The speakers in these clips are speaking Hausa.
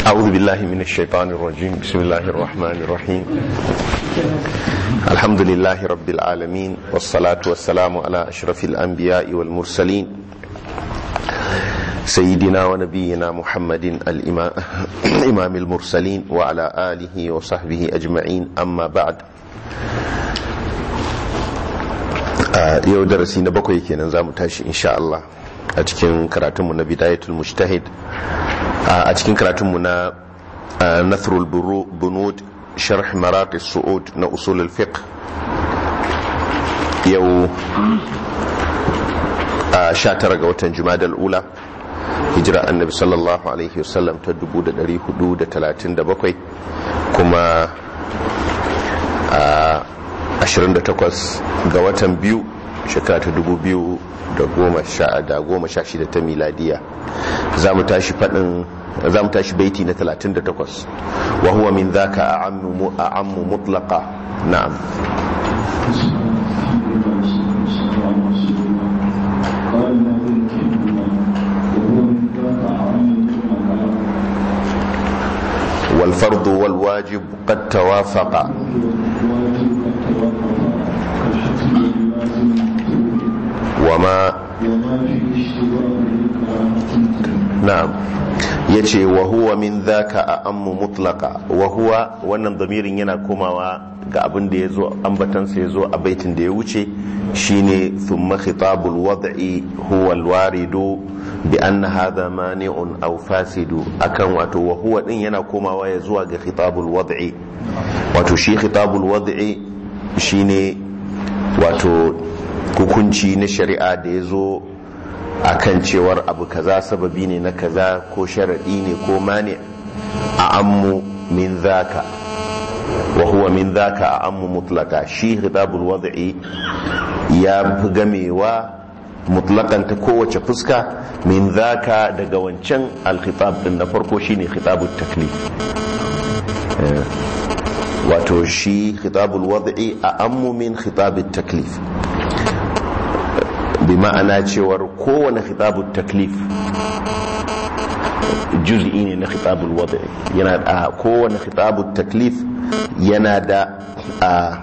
أعوذ بالله من الشيطان الرجيم بسم الله الرحمن الرحيم الحمد لله رب العالمين والصلاة والسلام على أشرف الأنبياء والمرسلين سيدنا ونبينا محمد الإمام إمام المرسلين وعلى آله وصحبه أجمعين أما بعد yau darasi na bakwai kenan za mu tashi insha Allah a cikin karatunmu na bidayatul mujtahid a cikin karatunmu na nathrul bunud sharh marat su'ud na usul al-fiqh yau 19 ga watan jumadal ula hijira annabi sallallahu alaihi wasallam ta 1437 kuma 28 ga watan biyu shekara ta 2016 ta miladiya za mu tashi fadin za mu tashi baiti na 38 wa huwa min dhaka a'ammu a'ammu mutlaqa na'am والفرض والواجب قد توافقا وما نعم yace wa huwa min dhaka a ammu mutlaka wa huwa wannan damirin yana komawa ga abin da yazo ambatansa yazo a baitin da ya wuce shine thumma khitabul wad'i huwa alwaridu bi anna hadha mani'un aw fasidu akan wato wa huwa din yana komawa ya zuwa ga khitabul wad'i wato shi khitabul wad'i shine wato hukunci na shari'a da ya zo a kan cewar abu kaza sababi ne na kaza ko sharaɗi ne ko mani a ammu min zaka wa huwa min zaka a ammu mutlaka shi hitabul wad'i ya fi gamewa mutlakan ta kowace fuska min zaka daga wancan alkhitab din na farko shine khitabut taklif wato shi khitabul wad'i a ammu min khitabut taklif bi ma'ana cewar kowane khitabul taklif juz'i ne na khitabul wad'i yana da kowane khitabul taklif yana da a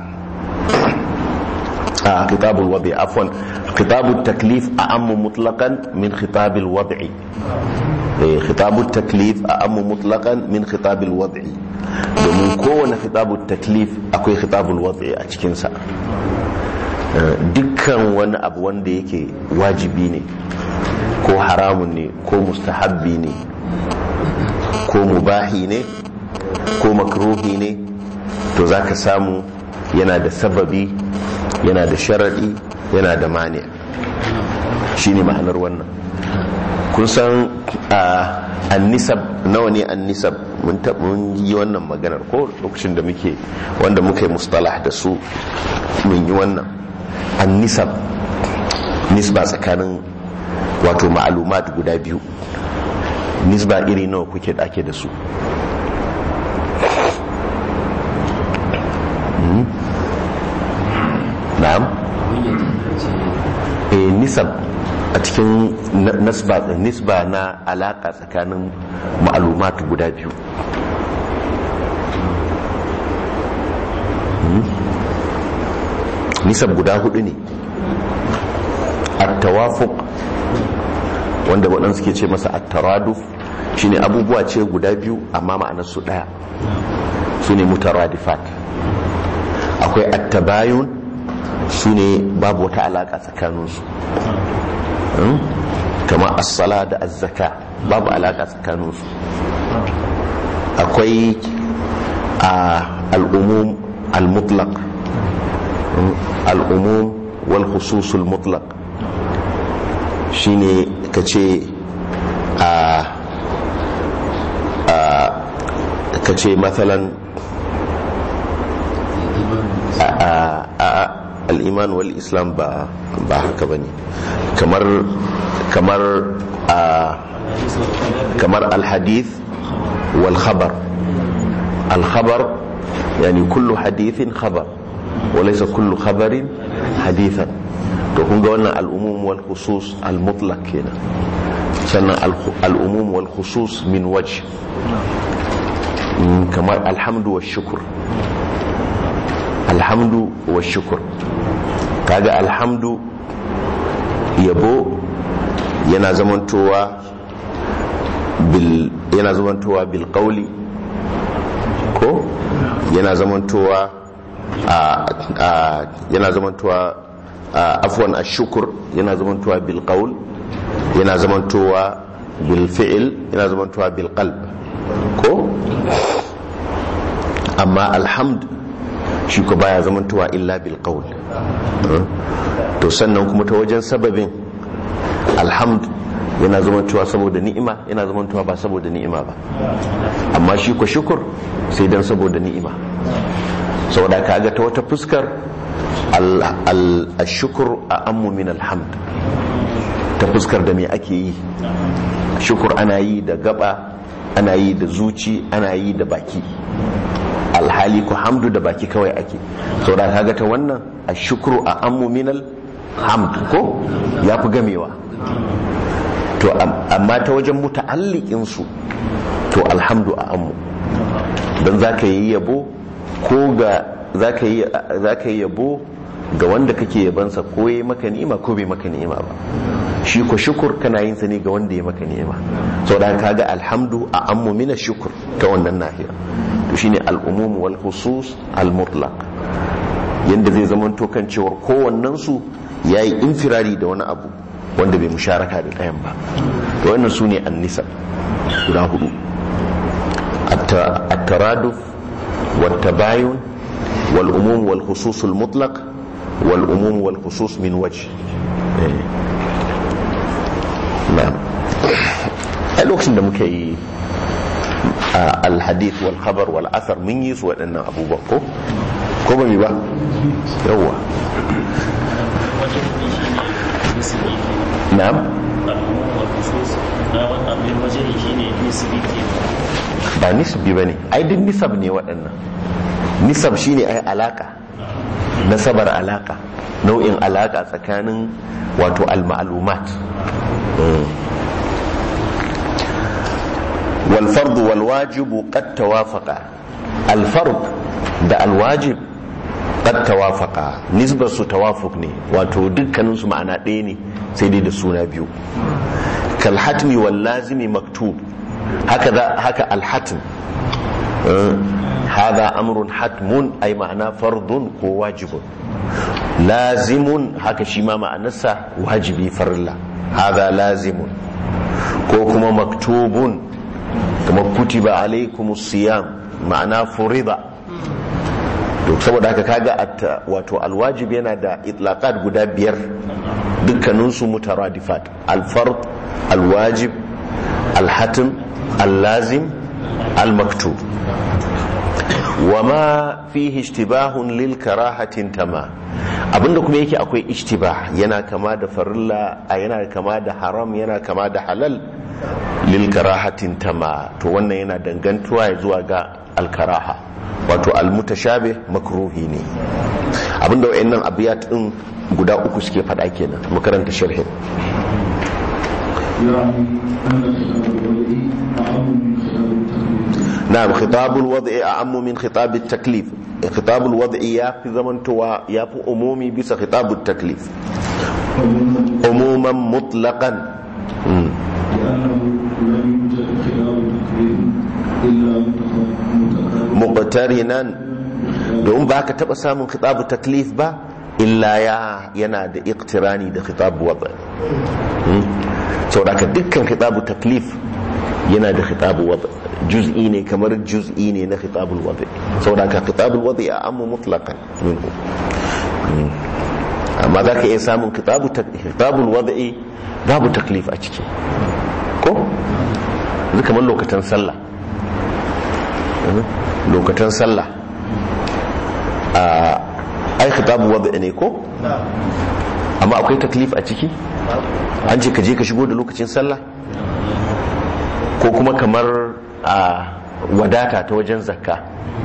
a khitabul wad'i afwan khitabul taklif a ammu mutlaqan min khitabil wad'i khitabul taklif a ammu mutlaqan min khitabil wad'i domin kowane khitabul taklif akwai khitabul wad'i a cikinsa dukkan wani abu wanda yake wajibi ne ko haramun ne ko mustahabbi ne ko mubahi ne ko makruhi ne to za ka samu yana da sababi yana da sharaɗi yana da mani shi ne ma'anar wannan kun san annisab nawa ne annisab mun yi wannan maganar ko lokacin da muke wanda muka yi mustalah da su mun yi wannan annisab nisba tsakanin wato ma'alumat guda biyu nisba iri nawa kuke ake da su na'am eh nisab a cikin nasba nisba na alaka tsakanin ma'alumat guda biyu nisab guda hudu ne at-tawafuq wanda waɗansu ke ce masa at-taraduf shine abubuwa ce guda biyu amma ma'anar su ɗaya su ne mutaradifat akwai at-tabayun su ne babu wata alaƙa tsakaninsu kama as-sala da az-zaka babu alaƙa tsakaninsu akwai al-umum al-mutlaq al'umum wal khususul mutlaq shine ka ce a ka ce matsalan al'iman wal islam ba haka ba ne kamar kamar kamar alhadith wal khabar al-khabar yani kullu hadithin khabar وليس كل خبر حديثا to kun ga wannan al'umum wal khusus al mutlaq kenan sannan al'umum wal khusus min wajh kamar alhamdu wa shukur alhamdu wa shukur kaga alhamdu yabo yana zamantowa bil yana zamantowa bil qawli ko yana zamantowa a a yana zamantowa afwan ash-shukr yana zamantowa bil qawl yana zamantowa bil fi'l yana zamantowa bil qalb ko amma alhamd shi ko baya zamantowa illa bil qawl to sannan kuma ta wajen sababin alhamd yana zamantowa saboda ni'ima yana zamantowa ba saboda ni'ima ba amma shi ko shukur sai dan saboda ni'ima saboda kaga ta wata fuskar al-shukur a ammu min alhamd ta fuskar da me ake yi shukur ana yi da gaba ana yi da zuci ana yi da baki alhali ku hamdu da baki kawai ake saboda kaga ta wannan a shukuru a ammu minal hamd ko ya fi gamewa to amma ta wajen muta'alliqin su to alhamdu a ammu don zaka yi yabo ko ga zaka yi zaka yi yabo ga wanda kake yabansa ko yayi maka ni'ima ko bai maka ni'ima ba shi ko shukur kana yin sa ne ga wanda ya maka ni'ima saboda kaga alhamdu a ammu min shukur ta wannan nahiya to shine al-umum wal khusus al-mutlaq yanda zai zama to kan cewar kowannen su yayi infirari da wani abu wanda bai musharaka da ɗayan ba to wannan su ne an-nisa guda hudu at-taraduf wat tabayun wal umum wal khusus al-mutlaq wal umum wal khusus min wajh na'am a lokacin da muka yi alhadith wal khabar wal athar mun yi su waɗannan abubuwan ko ko ba mi ba yawwa na'am ba nisbi ba ne ai duk nisab ne waɗannan nisab shine ai alaka nasabar alaka nau'in alaka tsakanin wato al-ma'lumat والفرض والواجب قد توافقا الفرض da alwajib qad tawafaqa nisbar su tawafuk ne wato dukkanin su ma'ana ɗaya ne sai dai da suna biyu kal hatmi wal lazimi maktub haka haka al hatm hadha amrun hatmun ay ma'ana fardun ko wajibun lazimun haka shi ma ma'anarsa wajibi farilla hadha lazimun ko kuma maktubun kuma kutiba alaikum siyam ma'ana furida to saboda haka kaga wato alwajib yana da itlaqat guda biyar dukkanin su mutaradifat alfard alwajib alhatim allazim almaktub wama fihi ishtibahun lil karahatin tama abinda kuma yake akwai ishtibah yana kama da farilla yana kama da haram yana kama da halal lil karahatin tama to wannan yana dangantuwa ya zuwa ga alkaraha wato almutashabe makruhi ne abinda wayannan abiyat din guda uku suke fada kenan makaranta sharhin نعم خطاب الوضع أعم من خطاب التكليف خطاب الوضع يافي زمن توا يافي أمومي بس خطاب التكليف عموما مطلقا مم. muqtarinan don ba ka taba samun khitabu taklif ba illa ya yana da iqtirani da khitabu wada saboda ka dukkan khitabu taklif yana da khitabu wada juz'i ne kamar juz'i ne na khitabul wada saboda ka khitabul wada ya amma mutlaqan minhu amma za ka iya samun khitabul wada'i babu taklif a ciki ko zai kamar lokacin sallah lokacin sallah a ai khitabu wada ne ko amma akwai taklif a ciki an ce ka je ka shigo da lokacin sallah ko kuma kamar a wadata ta wajen zakka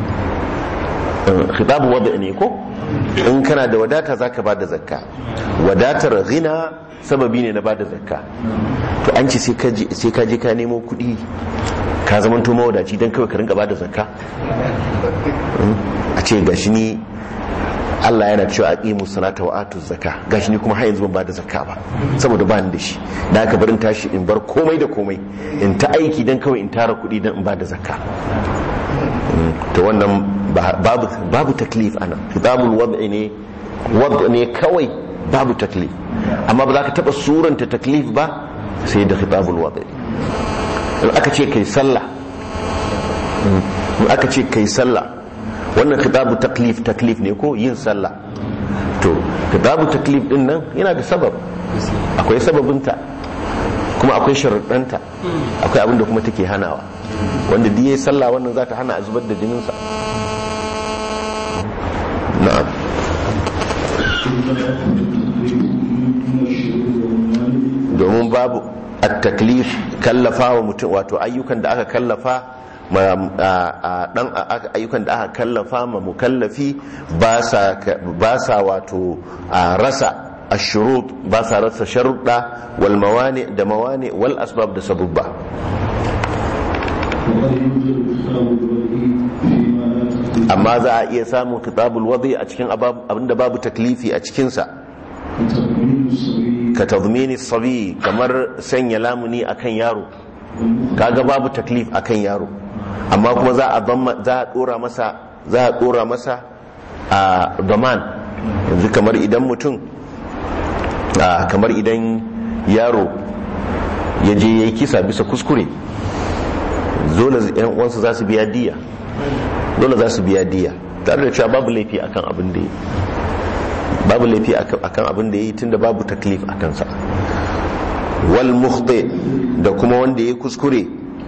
khitabu wada ne ko in kana da wadata zaka bada zakka wadatar ghina sababi ne na bada zakka to an ce sai ka je ka nemo kuɗi ka zama to mawadaci don kawai ka rinka ba da zakka a ce gashi ni Allah yana cewa aqimu salata wa atu zakka gashi ni kuma har yanzu ban ba da zakka ba saboda ba ni da shi da aka barin tashi in bar komai da komai in ta aiki dan kawai in tara kuɗi dan in ba da zakka to wannan babu babu taklif ana kitabul wad'i ne wad'i ne kawai babu taklif amma ba za ka taba suranta taklif ba sai da kitabul wad'i in aka ce kai sallah in aka ce kai sallah wannan kitabu taklif taklif ne ko yin sallah to kitabu taklif din nan yana da sabab akwai sababinta kuma akwai sharuɗanta akwai abinda kuma take hanawa wanda diye sallah wannan za ta hana a zubar da jininsa na'am domin babu at-taklif kallafa wa mutum wato ayyukan da aka kallafa dan ayyukan da aka kallafa ma mukallafi ba sa wato rasa ashurut ba sa rasa sharuɗa wal mawani da mawani wal asbab da sabubba amma za a iya samun kitabul wadi a cikin abinda babu taklifi a cikinsa ka tazmini sabi kamar sanya lamuni akan yaro kaga babu taklif akan yaro amma kuma za a za a dora masa za a dora masa a daman yanzu kamar idan mutum kamar idan yaro ya je ya yi kisa bisa kuskure dole yan uwansa za su biya diya dole za su biya diya tare da cewa babu laifi akan abin da yi babu laifi akan abin da yi tunda babu taklif a kansa wal mukhti da kuma wanda ya kuskure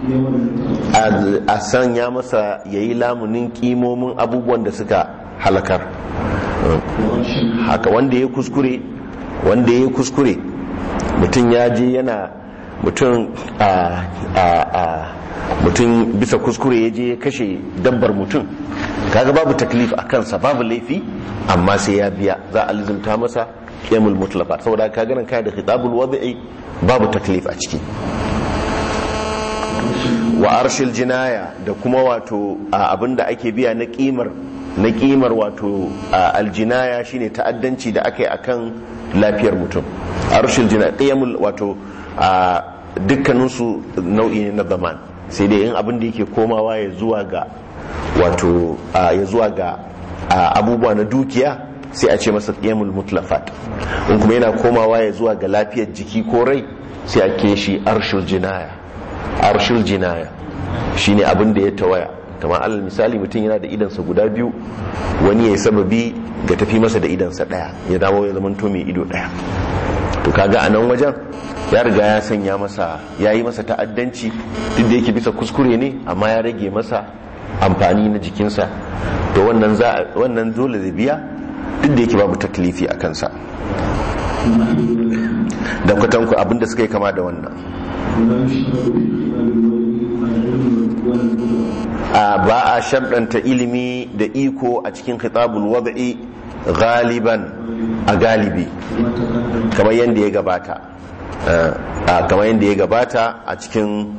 a sanya masa ya yi lamunin kimomin abubuwan da suka halakar haka wanda ya kuskure wanda ya kuskure mutum ya je yana mutum a a mutum bisa kuskure ya je ya kashe dabbar mutum kaga babu taklif a kansa babu laifi amma sai ya biya za a lizimta masa qiyamul mutlaqat saboda ka ganin kai da khitabul wadi'i babu taklif a ciki wa arshil jinaya da kuma wato abinda ake biya na kimar na kimar wato aljinaya shine ta'addanci da aka yi akan lafiyar mutum arshil jinaya qiyamul wato dukkaninsu nau'i ne na zaman sai dai in abin da yake komawa ya zuwa ga wato ya zuwa ga abubuwa na dukiya sai a ce masa qiyamul mutlafat in kuma yana komawa ya zuwa ga lafiyar jiki ko rai sai a ke shi arshul jinaya arshul jinaya shine abin da ya tawaya kamar alal misali mutum yana da idansa guda biyu wani ya yi sababi ga tafi masa da idansa daya ya dawo ya zama to mai ido daya to kaga a nan wajen ya riga ya sanya masa ya yi masa ta'addanci duk da yake bisa kuskure ne amma ya rage masa amfani na jikinsa to wannan za wannan dole zai biya duk da yake babu taklifi a kansa da kwatanku abinda suka yi kama da wannan ba a sharɗanta ilimi da iko a cikin khitabul wad'i galiban a galibi kamar yadda ya gabata kamar yadda ya gabata a cikin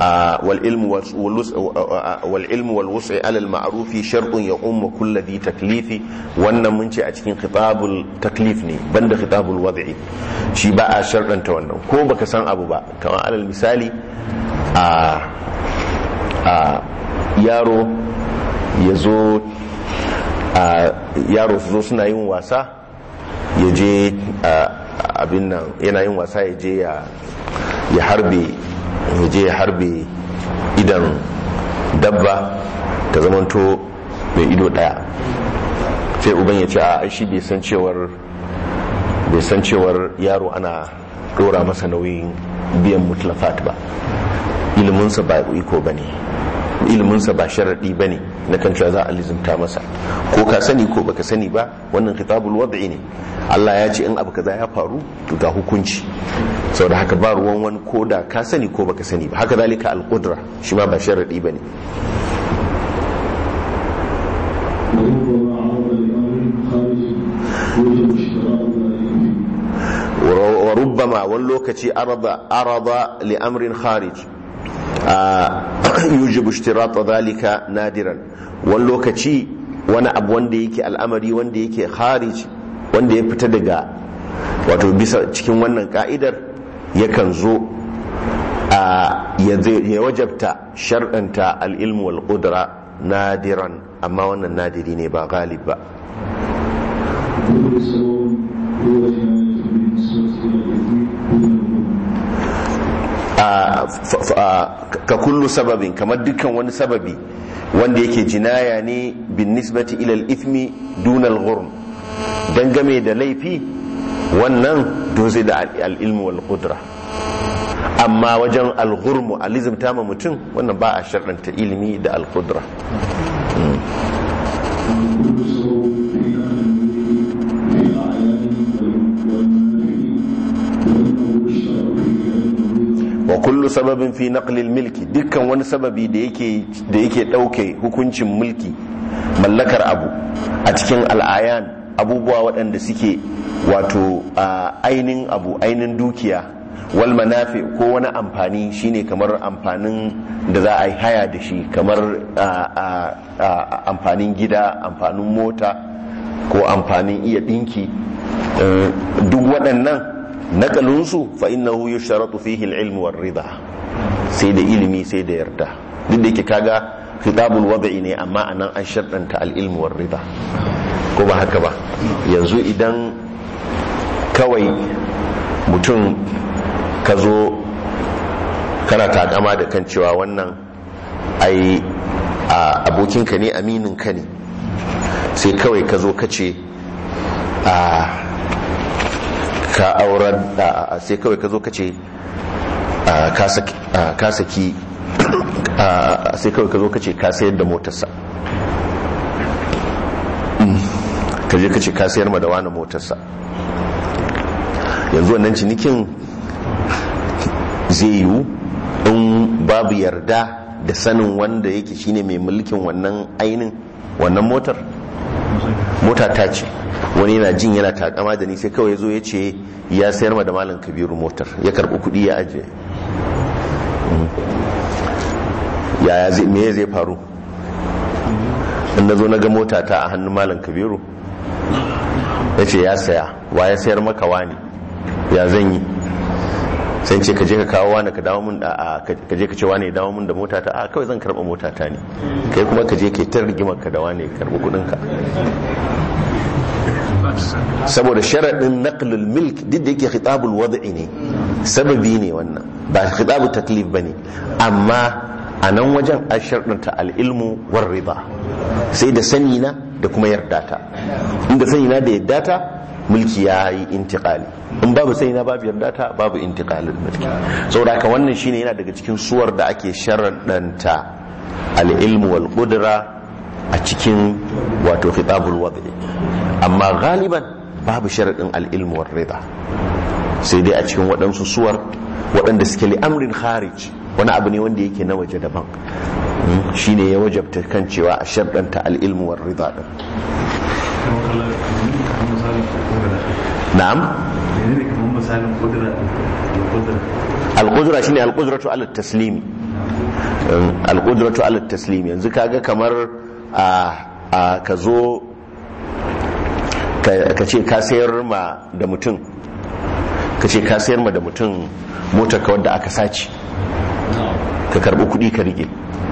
والعلم والوسع على المعروف شرط يقوم كل ذي تكليف wannan mun ce a cikin khitabul taklif ne banda khitabul wad'i shi ba a sharɗanta wannan ko baka san abu ba kamar alal misali a a yaro ya zo yaro su zo suna yin wasa ya je abin nan yana yin wasa ya je ya harbe ya je ya harbe idan dabba ta zamanto mai ido daya sai uban ya ce a shi bai san cewar bai san cewar yaro ana dora masa nauyin biyan mutlafat ba iliminsa ba iko ba ne iliminsa ba sharaɗi ba ne na kan cewa za a lizimta masa ko ka sani ko baka sani ba wannan kitabul wad'i ne Allah ya ce in abu kaza ya faru to ga hukunci saboda haka ba ruwan wani ko da ka sani ko baka sani ba haka zalika al-qudra shi ma ba sharaɗi ba ne wa rubbama wani lokaci arada li amrin kharij yujibu ishtirata zalika nadiran wani lokaci wani abu wanda yake al'amari wanda yake kharij wanda ya fita daga wato bisa cikin wannan ka'idar yakan zo a ya wajabta shar'anta al'ilmu wal qudra nadiran amma wannan nadiri ne ba galib ba ka kullu sababin kamar dukkan wani sababi wanda yake jinaya ne bin nisbati ilal ithmi dunal ghurm dangame da laifi wannan doze da al'ilmu wal qudra amma wajen al-ghurmu alizmta ma mutum wannan ba a sharɗanta ilimi da al-qudra wa kullu sababin fi naqlil milki dukkan wani sababi da yake da yake dauke hukuncin mulki mallakar abu a cikin al'ayan abubuwa waɗanda suke wato ainin abu ainin dukiya wal manafi ko wani amfani shine kamar amfanin da za a yi haya da shi kamar amfanin gida amfanin mota ko amfanin iya dinki duk waɗannan nakalinsu fa innahu yusharatu fihi al-ilm war rida sai da ilimi sai da yarda duk da yake kaga khitabul wada'i ne amma anan an sharɗanta al-ilm war rida ko ba haka ba yanzu idan kawai mutum ka zo kana takama da kan cewa wannan ai abokinka ne amininka ne sai kawai ka zo ka ce a ka aurar da sai kawai ka zo ka ce ka saki sai kawai ka zo ka ce ka sayar da motarsa ka je ka ce ka sayar ma da wani motarsa yanzu wannan cinikin zai yiwu in babu yarda da sanin wanda yake shine mai mulkin wannan ainin wannan motar mota ta ce wani yana jin yana takama da ni sai kawai zo ya ce ya sayar ma da malam kabiru motar ya karbi kudi ya ajiye yaya zai me zai faru in na zo na ga mota ta a hannun malam kabiru ya ce ya saya wa ya sayar maka wani ya zan yi sai ce ka je ka kawo wani ka dawo mun da ka je ka ce wani ya dawo mun da mota ta a kawai zan karba mota ta ne kai kuma ka je ka ta rigimar ka da wani ka karbi kudin ka saboda sharaɗin naqlul milk duk da yake khitabul wad'i ne sababi ne wannan ba khitabu taklif bane amma a nan wajen a sharɗanta al'ilmu war riba sai da sani na da kuma yarda ta inda sani na da yarda ta mulki ya yi intiqali in babu sani na babu yarda ta babu intiqalin mulki saboda haka wannan shine yana daga cikin suwar da ake sharaɗanta al'ilmu wal qudra a cikin wato khitabul wad'i amma galiban babu sharaɗin al'ilmu war riba sai dai a cikin waɗansu suwar waɗanda suke li'amrin kharij wani abu ne wanda yake na waje daban shine ya wajabta kan cewa a sharɗanta al'ilmu war rida din na'am al-qudra shine al-qudratu ala taslimi al-qudratu ala taslimi yanzu kaga kamar a ka zo ka ce ka sayar ma da mutum ka ce ka sayar ma da mutum motar ka wadda aka sace ka karbi kudi ka rike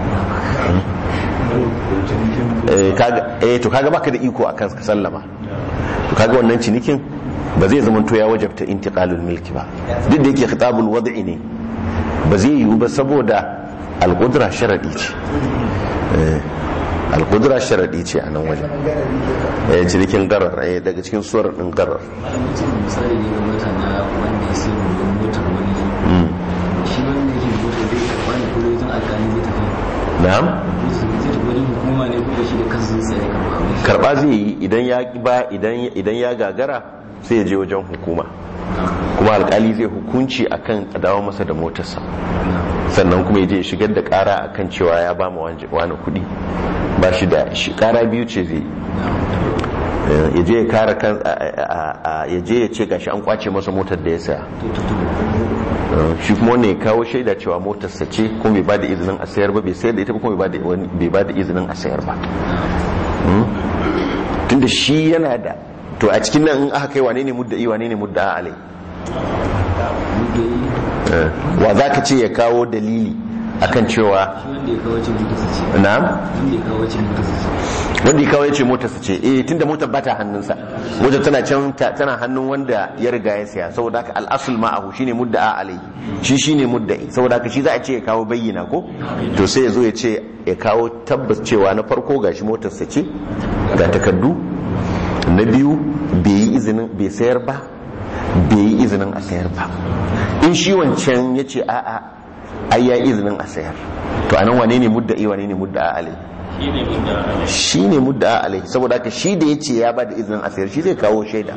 eh to kaga baka da iko akan ka sallama to kaga wannan cinikin ba zai zama to ya wajabta intiqalul milki ba duk da yake khitabul wad'i ne ba zai yiwu ba saboda al-qudra sharadi ce al-qudra sharadi ce a nan wajen eh cinikin garar eh daga cikin suwar din garar misali ne ga mota na wanda ya sai motar wani shi wanda yake motar zai karba ne ko wajen alƙali zai tafi na'am zai tafi wajen hukuma ne ko da shi da kansa zai tsaye karba abin karba zai yi idan ya ba idan idan ya gagara sai ya je wajen hukuma kuma alkali zai hukunci akan a dawo masa da motarsa sannan kuma ya je ya shigar da kara akan cewa ya ba mu wani kuɗi ba shi da shi kara biyu ce zai yi ya je ya kara kan ya je ya ce gashi an kwace masa motar da ya saya to to to shi kuma wannan ya kawo shaida cewa motarsa ce kuma bai ba da izinin a sayar ba bai sayar da ita ba kuma bai ba da izinin a sayar ba tunda shi yana da to a cikin nan in aka kai wane ne mudda'i wane ne mudda'a alai wa za ka ce ya kawo dalili akan cewa wanda ya kawo cin motarsa ce na'am wanda ya kawo cin motarsa ce wanda ya kawo ya ce motarsa ce eh tunda motar bata hannunsa motar tana can ta- tana hannun wanda ya riga ya siya saboda haka al'asul ma'ahu shine mudda'a alai shi shine mudda'i saboda haka shi za a ce ya kawo bayyana ko to sai ya zo ya ce ya kawo tabbas cewa na farko gashi motarsa ce ga takardu na biyu bai yi izinin bai sayar ba bai yi izinin a sayar ba in shi wancan ya ce a'a ai ya yi izinin a sayar to anan wane ne mudda'i wane ne mudda'a alai shi ne mudda alai saboda haka shi da ya ce ya ba da izinin a sayar shi zai kawo shaida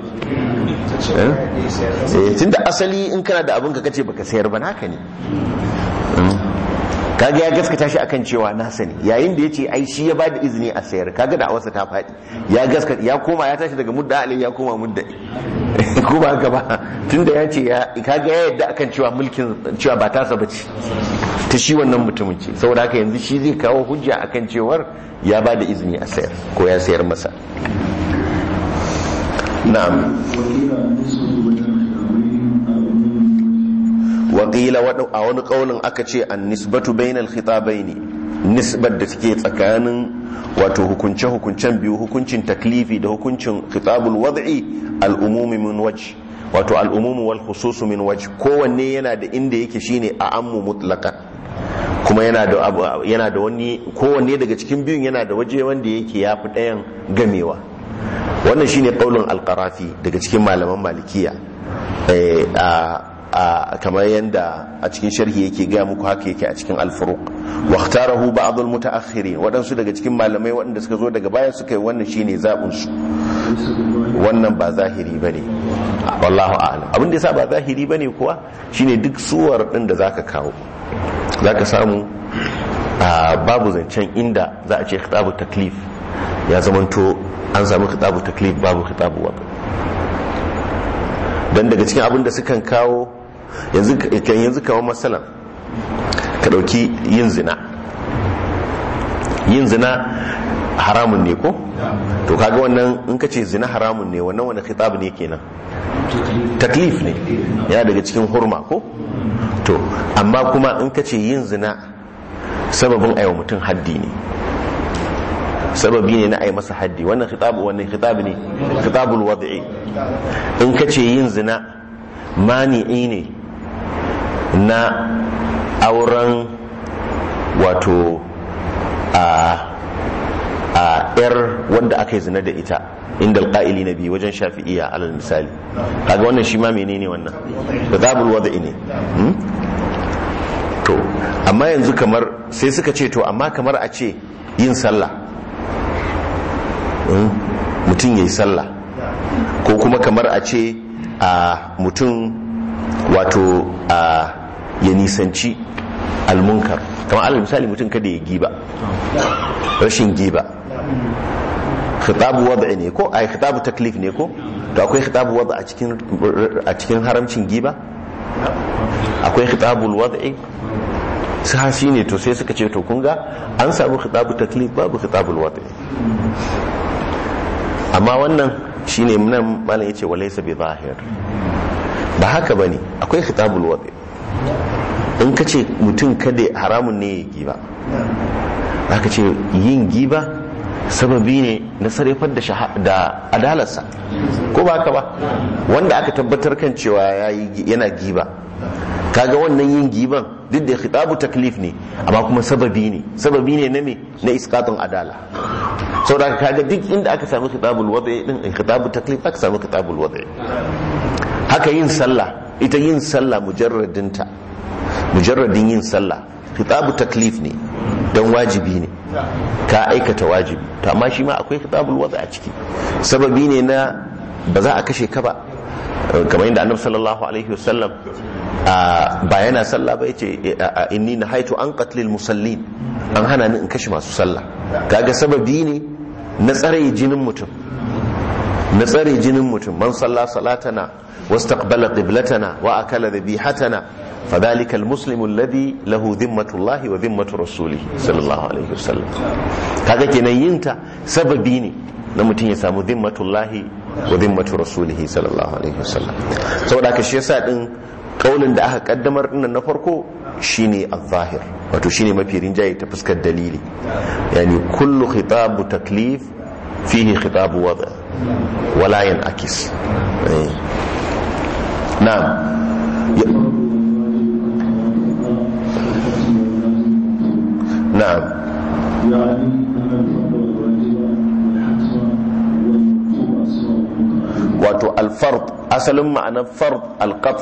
eh tunda asali in kana da abin ka kace baka sayar ba naka ne Mm. kaga ya gaskata shi akan cewa nasa ne yayin da ya ce ai shi ya ba da izini a sayar kaga da awarsa ta faɗi ya gaskata ya koma ya tashi daga mudda alai ya koma mudda ko ba haka ba tunda ya ce ya kaga ya yadda akan cewa mulkin cewa ba tasa bace ta shi wannan mutumin ce saboda haka yanzu shi zai kawo hujja akan cewar ya ba da izini a sayar ko ya sayar masa na'am waƙila a wani ƙaunin aka ce an nisbatu bainal khitabai ne nisbar da take tsakanin wato hukunce-hukuncen biyu hukuncin taklifi da hukuncin khitabul wad'i al'umumi min wajh wato al'umumu wal khususu min wajh kowanne yana da inda yake shine a ammu mutlaqan kuma yana da abu- yana da wani kowanne daga cikin biyun yana da waje wanda yake yafi ɗayan gamewa wannan shine qaulun al-qarafi daga cikin malaman malikiya Eh, a a kamar yadda a cikin sharhi yake gaya muku haka yake a cikin al-furuq wa ikhtarahu ba'd al-mutaakhirin waɗansu daga cikin malamai waɗanda suka zo daga baya suka yi wannan shine zabun su wannan ba zahiri bane wallahu a'lam abin da yasa ba zahiri bane kuwa shine duk suwar din da zaka kawo zaka samu a babu zancen inda za a ce khitabu taklif ya zamanto an samu khitabu taklif babu khitabu wada dan daga cikin abin da sukan kawo yanzu kan yanzu kawo masalan ka dauki yin zina yin zina haramun ne ko to kaga wannan in ka ce zina haramun ne wannan wani khitab ne kenan taklif ne yana daga cikin hurma ko to amma kuma in ka ce yin zina sababin aiwa mutum haddi ne sababi ne na ai masa haddi wannan khitabu wannan khitab ne khitabul wad'i in ka ce yin zina mani'i ne na auren wato a a yar wanda aka yi zina da ita inda alƙa'ili na biyu wajen shafi'iya alal misali kaga wannan shi ma menene wannan khitabul wad'i ne hmm? to amma yanzu kamar sai suka ce to amma kamar a ce yin sallah Mm, mutum ya yi sallah ko kuma kamar a ce a mutum wato a ya nisanci almunkar kamar alal misali mutum kada ya giba rashin giba khitabu wad'a ne ko ai khitabu taklif ne ko to akwai khitabu wad'a a cikin a cikin haramcin giba akwai khitabul wad'i sahashi ne to sai suka ce to kun ga an samu khitabu taklif babu khitabul wad'i amma wannan shine nan malam yace walaysa bi zahir ba haka bane akwai khitabul wadi in ka ce mutum kada haramun ne ya giba aka ce yin giba sababi ne na sarrafar da da adalarsa ko ba haka ba wanda aka tabbatar kan cewa yana giba kaga wannan yin giban duk da khitabu taklif ne amma kuma sababi ne sababi ne na me na iskatun adala saboda kaga duk inda aka samu khitabul wadi din khitabu taklif aka samu khitabul wadi haka yin sallah ita yin sallah mujarradinta mujarradin yin sallah khitabu taklif ne dan wajibi ne ka aikata wajibi to amma shi ma akwai khitabul wadi a ciki sababi ne na ba za a kashe ka ba kamar yadda annabi sallallahu alaihi wasallam ba yana sallah ba yace inni nahaitu an qatlil musallin an hana ni in kashe masu sallah kaga sababi ne na tsare jinin mutum na tsare jinin mutum man salla salatana wastaqbala qiblatana wa akala dhabihatana fadhalika almuslimu alladhi lahu dhimmatullahi wa dhimmatu rasulihi sallallahu alaihi wasallam kaga kenan yinta sababi ne na mutum ya samu dhimmatullahi wa dhimmatu rasulihi sallallahu alaihi wasallam saboda haka shi yasa din kaulin da aka kaddamar dinnan na farko shine al-zahir wato shine mafi rinjaye ta fuskar dalili yani kullu khitabu taklif fihi khitabu wada wala yanakis eh. na'am Ya- na'am يعني أن الفرد والواجب والحتم والوقوع أسماء wato alfard asalin ma'anar fard alqat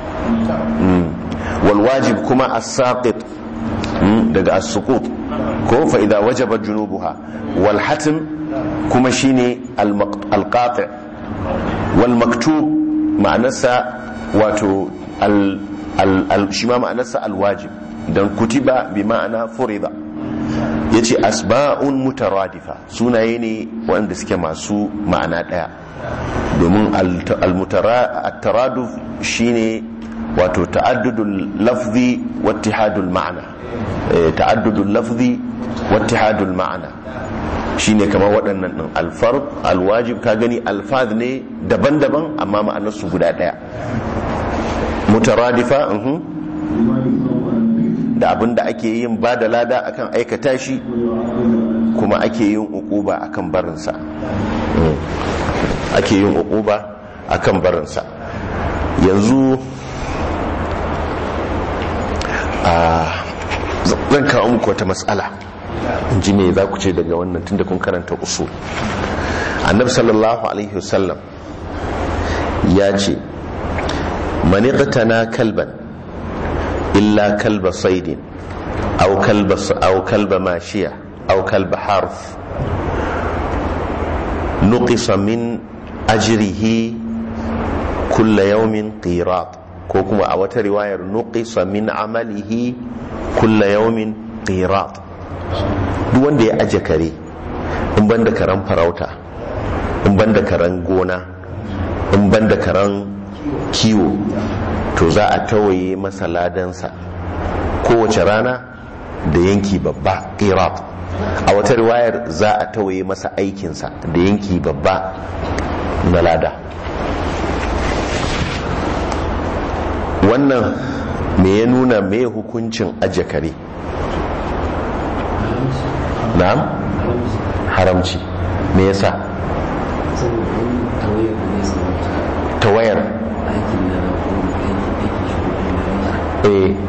wal wajib kuma as-saqit mm, daga as-suqut ko fa idza wajaba junubuha wal hatm kuma shine al-qati wal maktub ma'anarsa wato al al shi ma ma'anarsa al-wajib dan kutiba bi ma'ana furida yace asba'un mutaradifa sunaye ne wanda suke masu ma'ana daya domin al-taraduf shine wato ta'addudul lafzi wa ittihadul ma'ana Eh, ta'addudul lafzi wa ittihadul ma'ana shine kamar waɗannan din al-fard al-wajib ka gani alfaz ne daban-daban amma ma'anar su guda daya mutaradifa mhm لما يفهم عن da abin da ake yin ba da lada akan aikata shi kuma ake yin ukuba akan barinsa Mm. ake yin ukuba akan barinsa yanzu a zan kawo muku wata matsala in ji me za ku ce daga wannan tunda kun karanta usul annabi sallallahu alaihi wasallam ya ce mani na kalban إلا كلب صيد أو كلب أو كلب ماشية أو كلب حرث نقص من أجره كل يوم قيراط كوكما أو رواية نقص من عمله كل يوم قيراط duk wanda ya aje kare in ban da karen farauta in ban da karen gona in ban da karen kiwo to za a tawaye masa ladansa kowace rana da yanki babba qirat a wata riwayar za a tawaye masa aikinsa da yanki babba na lada wannan me ya nuna me hukuncin aje kare na'am haramci me yasa saboda wani tawayar da ne samu tawayar aikin na na ko aiki aiki shi ko kuma na eh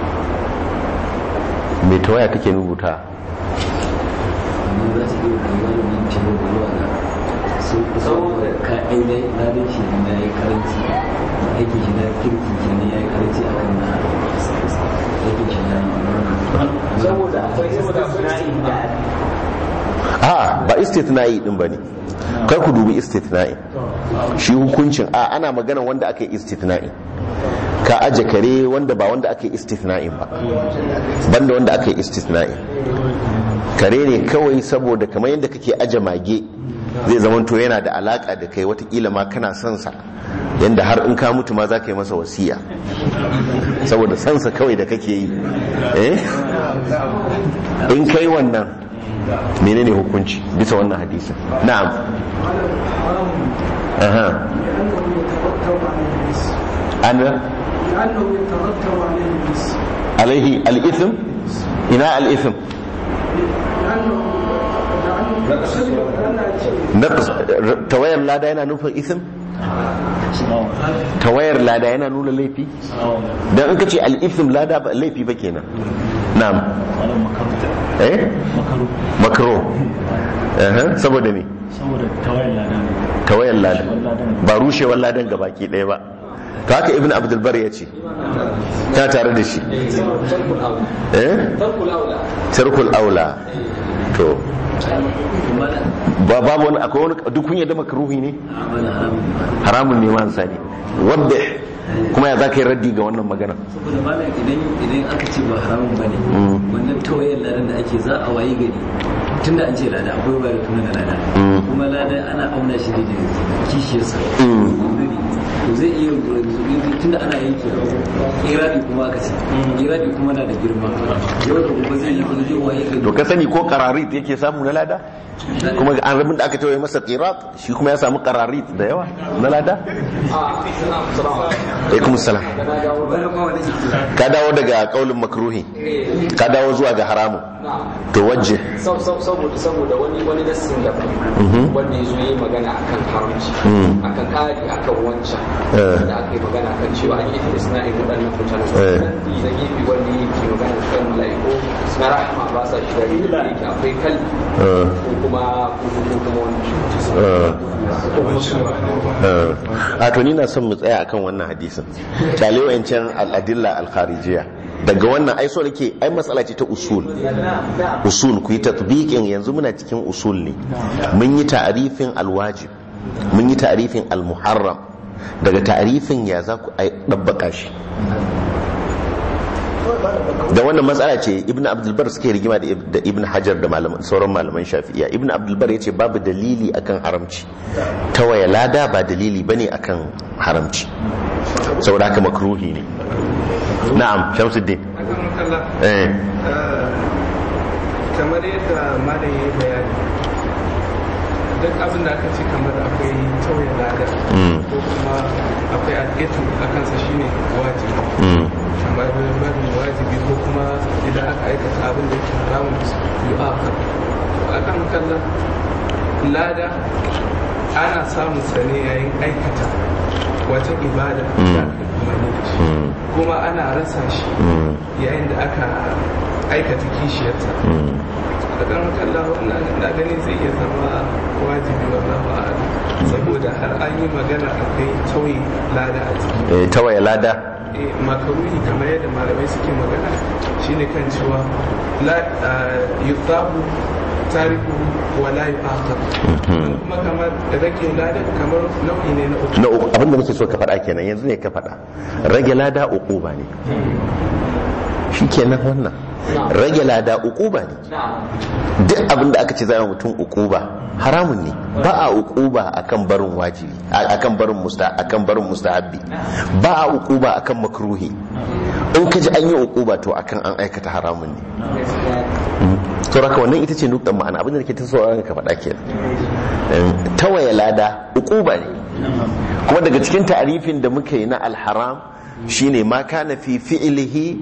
me tawaya take rubuta amma za su iya kai wani nan cewa zuwa ga sun kusa da ka ainihin ladin shi na ya karanci aiki shi na kirki shi ne ya yi karanci a kan na aikin shi na saboda akwai istisna'i da a ba istithna'i din bane kai ku dubi istithna'i shi hukuncin a ana magana wanda aka yi istithna'i ka aje kare wanda ba wanda aka yi istithna'in ba banda wanda aka yi istithna'i kare ne kawai saboda kamar yadda kake aje mage zai zamanto yana da alaka da kai watakila ma kana son sa yanda har in ka mutu ma za ka yi masa wasiya saboda sansa kawai da kake yi eh in kai wannan menene hukunci bisa wannan hadisin na'am aha ana لأنه يترتب عليه الاسم alaihi al-ithm ina al-ithm لأنه لأنه يقصد أن naqs tawayar lada yana nufin ithm tawayar lada yana nuna laifi dan in kace al-ithm lada ba laifi ba kenan na'am eh makro eh saboda me saboda tawayen lada ne tawayar lada ba rushewar ladan gabaki ɗaya ba to haka ibn abdul bar ya ce ta tare da shi eh tarkul aula to ba babu wani akwai wani duk kun yadda makruhi ne amala haramun ba haramun ne man sani wadda kuma ya zaka yi raddi ga wannan magana saboda malam idan idan aka ce ba haramun bane wannan tawayar ladan da ake za a wayi gari tunda an ce lada akwai ba da tuna da lada Mm. kuma lada ana auna shi ne da kishiyarsa Mm. to zai iya tunda ana yanke iradi kuma aka ce iradi kuma na da girma yau da gobe zai yi kuma zai waye gari to ka sani ko qararit yake samu na lada kuma an rabin da aka tawaye masa qirat shi kuma ya samu qararit da yawa na lada alaikum salam wani ma wani ke ka dawo daga kaulin makruhi ka dawo zuwa ga haramu to wajje saboda saboda wani wani nassin da wanda ya zo yi magana akan haramci Mm. akan kari akan wancan Eh. da aka yi magana kan cewa an yi istisna'in waɗannan mutane Eh. da gefe wanda yake magana kan mala'iku na rahama ba sa shiga da yake akwai kalbi Eh. ko kuma ko kuma wani Eh. a to ni na son mu tsaya akan wannan hadisin kyale wayancan al'adilla al-kharijiyya daga wannan ai so nake ai matsala ce ta usul usul ku yi tatbiqin yanzu muna cikin usul ne mun yi ta'rifin alwajib mun yi ta'rifin almuharram daga ta'rifin ya za ku ai dabbaka shi da wannan matsala ce ibn abdulbar suke rigima da Ib- da ibn hajar da malaman sauran malaman shafi'iya ibn abdulbar ya ce babu dalili akan haramci tawaye lada ba dalili bane akan haramci saboda haka makruhi ne na'am shamsuddin akan makalla eh kamar yadda malam ya yi bayani duk abin da aka ce kamar akwai tauye lada Mm. ko kuma akwai alƙetu a kansa shine wajibi mm, kamar barin wajibi ko kuma idan aka aikata abin da yake haramun yi a akan kalla lada ana samun sa ne yayin aikata wata ibada da aka yi umarni da shi mm, kuma ana rasa shi mm, yayin da aka aikata kishiyarta mm. da kan kalla wannan na gani zai iya zama wajibi wallahu a'lam saboda har an yi magana akwai tauye lada a ciki Eh, tawaye lada Eh, makaruhi kamar yadda malamai suke magana shine kan cewa la ah, yuthabu tariku wa la yu'aqab Mhm. kuma kamar rage lada kamar nau'i ne na uku na uku abinda nake so ka faɗa kenan yanzu ne ka faɗa rage lada uquba ne shi kenan wannan rage lada uquba ne duk abinda aka ce za a yi mutum uquba haramun ne ba a uquba akan barin wajibi a- akan barin musta akan barin mustahabbi ba a uquba akan makruhi in ka ji an yi uquba to akan an aikata haramun ne to raka wannan ita ce nuktan ma'ana abinda nake ta so ka faɗa kenan Eh, tawaye lada uquba ne kuma daga cikin ta'arifin da muka yi na alharam shine ma kana fi fi'lihi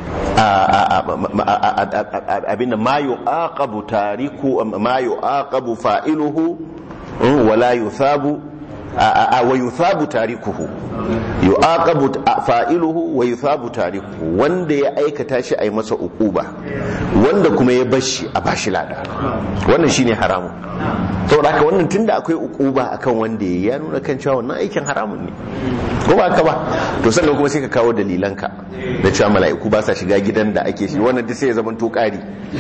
abinda ma yu'aqabu tariku ma yu'aqabu fa'iluhu mm, wala yuthabu wa yuthabu tarikuhu yu'aqabu fa'iluhu wa yuthabu tarikuhu wanda ya aikata shi ai masa uquba wanda kuma ya bashi a bashi lada wannan shine haramun saboda haka wannan tunda akwai uquba akan wanda ya ya nuna kan cewa wannan aikin haramun ne ko ba haka ba to sannan kuma sai ka kawo dalilanka da cewa mala'iku ba sa shiga gidan da ake shi wannan duk sai ya zama to ƙari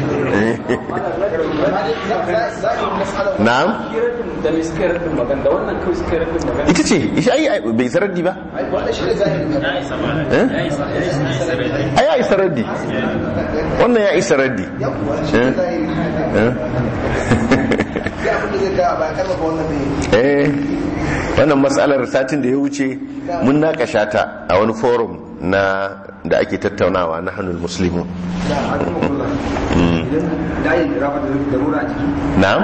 na'am da mai suka yi rafin magana da wannan kawai suka yi rafin magana ita ce isha ai bai saradi ba Eh? ai ya isa raddi wannan ya isa raddi Eh? Eh? eh wannan matsalar satin da ya wuce mun naƙasha ta a wani forum na da ake tattaunawa na hannun musulmi na'am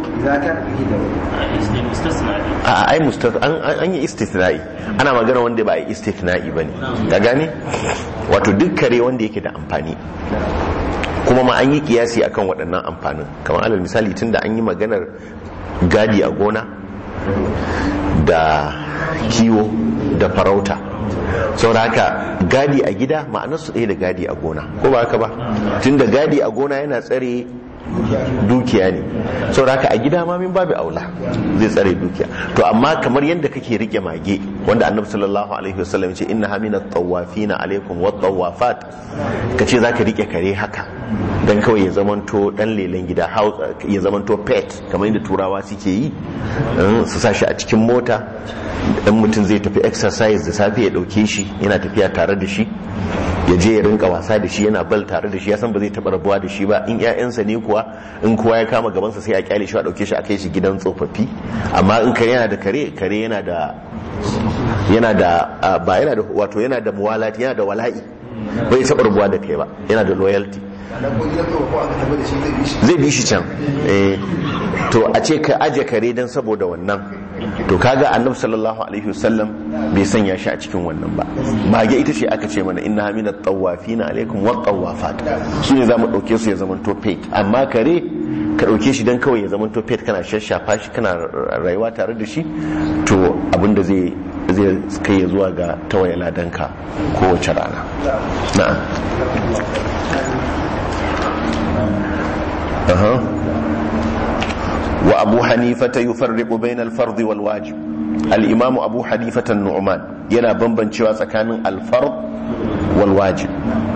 a ai mustaf an an yi istithna'i ana magana wanda ba a yi istithna'i bane ka gane wato duk kare wanda yake da amfani kuma ma an yi kiyasi akan waɗannan amfanin kamar alal misali tunda an yi maganar gadi a gona da kiwo da farauta saboda haka gadi a gida ma'anar su ɗaya da gadi a gona ko ba haka ba tunda gadi a gona yana tsare dukiya ne saboda haka a gida ma min babu aula zai tsare dukiya to amma kamar yadda kake rike mage wanda annabi sallallahu alaihi wasallam ce inna hamina tawafina alaikum wat tawafat kace zaka rike kare haka dan kawai ya zamanto dan lelen gida house ya zamanto pet kamar yadda turawa suke yi in su sa shi a cikin mota dan mutum zai tafi exercise da safe ya dauke shi yana tafiya tare da shi ya je ya rinka wasa da shi yana bal tare da shi ya san ba zai taba rabuwa da shi ba in ƴaƴansa ne kuwa in kowa ya kama gabansa sai a kyale shi a dauke shi a kai shi gidan tsofaffi amma in kare yana da kare kare yana da yana da ah, ba yana da wato yana da muwalati yana da wala'i bai taba rabuwa da kai ba yana da loyalty zai bi shi can eh, to a ce ka aje kare don saboda wannan to kaga annabi sallallahu alaihi wasallam bai sanya shi a cikin wannan ba mage ita ce aka ce mana inna hamina tawafina alaikum wa tawafat su ne zamu dauke su ya zaman to pet amma kare ka dauke shi dan kawai ya zaman to pet kana shashafa shi kana rayuwa tare da shi to abinda zai zai kai ya zuwa ga tawaye ladanka kowace rana na'am أها. وأبو حنيفة يفرق بين الفرض والواجب الإمام أبو حنيفة النعمان ينا بمبن شوى كان الفرض والواجب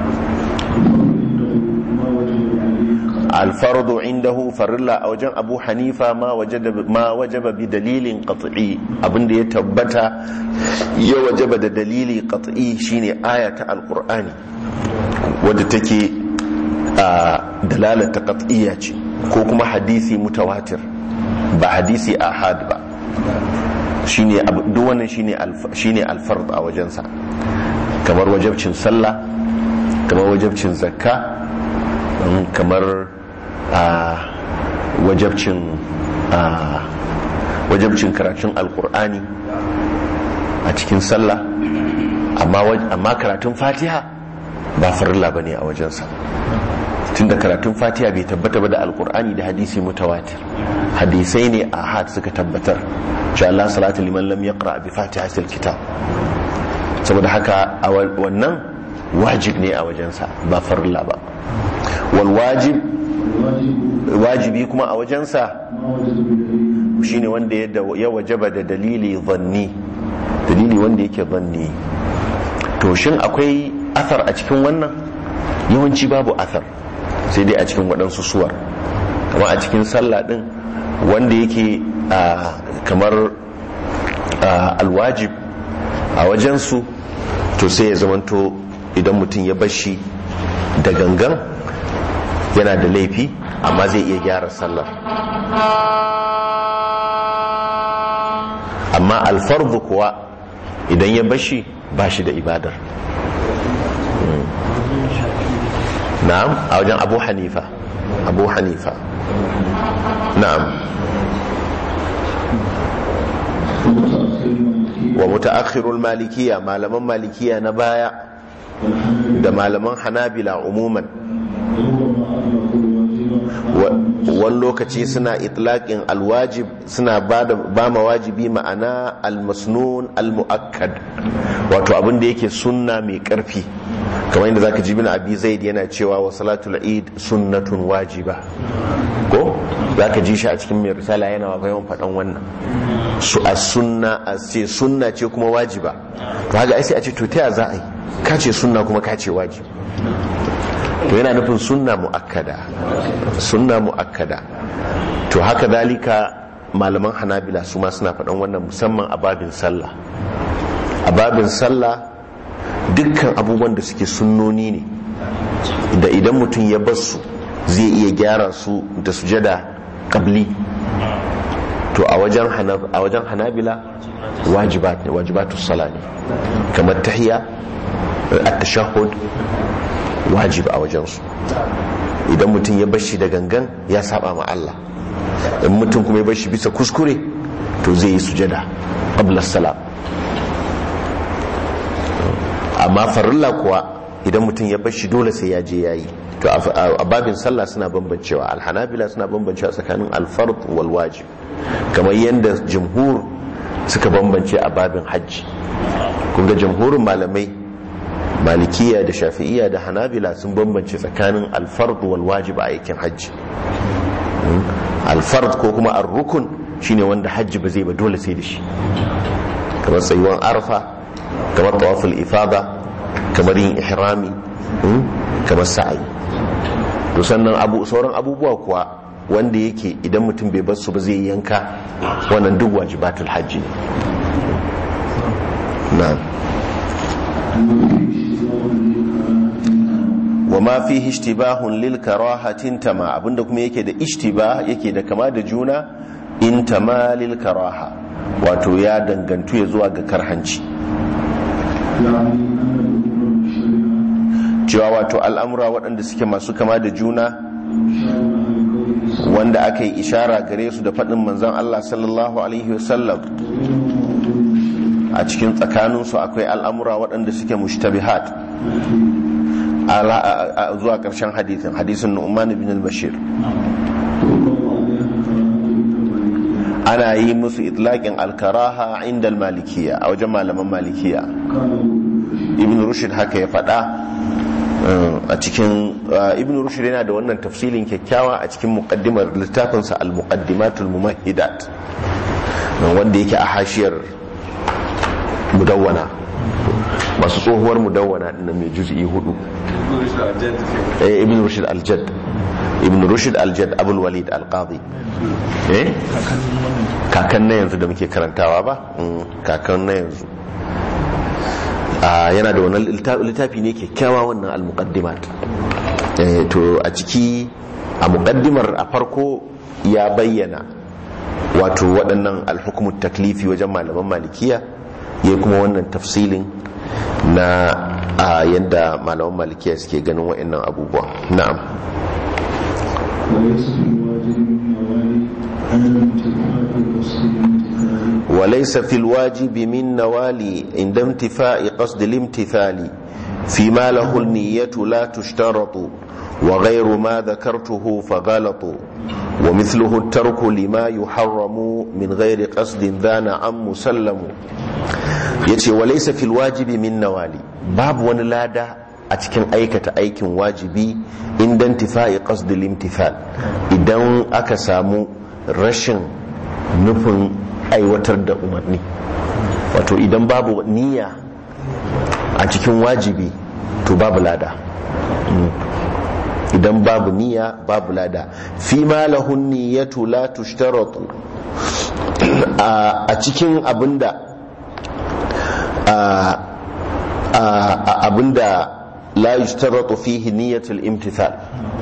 الفرض عنده فرلا أوجن أبو حنيفة ما وجد ما وجب بدليل قطعي أبن دي تبتا يوجب دليل قطعي شيني آية القرآن ودتكي a dalalata qat'iyya ce ko kuma hadisi mutawatir ba hadisi ahad ba shine abu- duk wannan shine alf- shine alfard a wajensa kamar wajabcin sallah kamar wajabcin zakka mm, kamar a wajabcin a wajabcin karatun alkur'ani a cikin sallah amma waj- amma karatun fatiha ba farilla bane a wajensa tunda karatun fatiha bai tabbata ba da alkur'ani da hadisi mutawatir hadisai ne a had suka tabbatar sha Allah salatu liman lam yaqra bi fatihatil kitab saboda haka a wa- wannan wajib ne a wajensa ba farilla ba wal wajib wajibi kuma a wajensa shine wanda ya da- ya wajaba da dalili zanni dalili wanda yake zanni to shin akwai athar a cikin wannan yawanci babu athar sai dai a cikin waɗansu suwar kamar a cikin sallah ɗin wanda yake ah, kamar ah, alwajib a wajensu to sai ya zamanto idan mutum ya bashi da gangan yana da laifi amma zai iya gyara sallar amma alfardu kuwa idan ya bashi ba shi da ibadar na'am a wajen abu hanifa abu hanifa na'am wa mutaakhirul malikiya malaman malikiya na baya da malaman hanabila umuman wani lokaci suna itlaƙin alwajib suna ba ma wajibi ma'ana almasnun almu'akkad wato abin da yake sunna mai ƙarfi kamar yadda zaka ji bin abi zaid yana cewa wa salatul eid sunnatun wajiba ko zaka ji shi a cikin mai risala yana wa yawan faɗan wannan su a sunna a ce sunna ce kuma wajiba to haka ai sai a ce to ta za a yi ka ce sunna kuma ka ce wajibi to yana nufin sunna mu'akkada sunna mu'akkada to haka dalika malaman hanabila su ma suna faɗan wannan musamman a babin sallah a babin sallah dukkan abubuwan da suke sunnoni ne da idan mutum ya bar su zai iya gyara su da sujada qabli to a wajen a wajen hanabila wajibat ne wajibatu sala ne kamar tahiyya at-tashahhud wajib a wajensu idan mutum ya bashi da gangan ya saba ma Allah in mutum kuma ya bashi bisa kuskure to zai yi sujada qabla salam amma farilla kuwa idan mutum ya bashi dole sai ya je yayi to a babin sallah suna bambancewa alhanabila suna bambancewa tsakanin alfard wal wajib kamar yadda jumhur suka bambance a babin hajji kun ga jumhurin malamai malikiya da shafi'iya da hanabila sun bambance tsakanin alfard wal wajib a aikin hajji alfard ko kuma ar-rukun shine wanda hajji ba zai ba dole sai da shi kamar tsayuwan arfa kamar tawaful ifada kamar yin ihrami kamar sa'ayi to sannan abu sauran abubuwa kuwa wanda yake idan mutum bai bar su ba zai yanka wannan duk wajibatul hajji ne na'am wa ma fihi ishtibahun lil karahatin tama abinda kuma yake da ishtibah yake da kama da juna in tama lil karaha wato ya dangantu ya zuwa ga karhanci cewa wato al'amura waɗanda suke masu kama da juna wanda aka yi ishara gare su da faɗin manzan Allah sallallahu alaihi wasallam a cikin tsakaninsu akwai al'amura waɗanda suke mushtabihat zuwa ƙarshen hadithin hadisin Nu'man bin al-Bashir ana yi musu itlaƙin alkaraha inda malikiya a wajen malaman malikiya ibn rushd haka ya faɗa a cikin ibn rushd yana da wannan tafsilin kyakkyawa a cikin muqaddimar littafinsa al-muqaddimatul mumahhidat wanda yake a hashiyar mudawwana masu tsohuwar mudawwana din mai juz'i hudu eh ibn rushd al-jadd ibn rushd al-jadd abul walid al-qadi eh kakan na yanzu da muke karantawa ba kakan na yanzu yana da wannan littafi ne kyakkyawa wannan al-muqaddimat to a ciki a muqaddimar a farko ya bayyana wato waɗannan alhukumut taklifi wajen malaman malikiya ya kuma wannan tafsilin na a yadda malaman malikiya suke ganin waɗannan abubuwa na'am وليس في الواجب من نوالي عند انتفاء قصد الامتثال فيما له النية لا تشترط وغير ما ذكرته فغلط ومثله الترك لما يحرم من غير قصد ذا نعم مسلم يتي وليس في الواجب من نوالي باب ونلادا a cikin aikata aikin wajibi inda intifa'i qasdil imtithal idan aka samu rashin nufin aiwatar da umarni wato idan babu niyya a cikin wajibi to babu lada idan babu niyya babu lada fi ma lahun niyyatu la tushtaratu a cikin abinda abinda la yushtaratu fihi niyyatul imtithal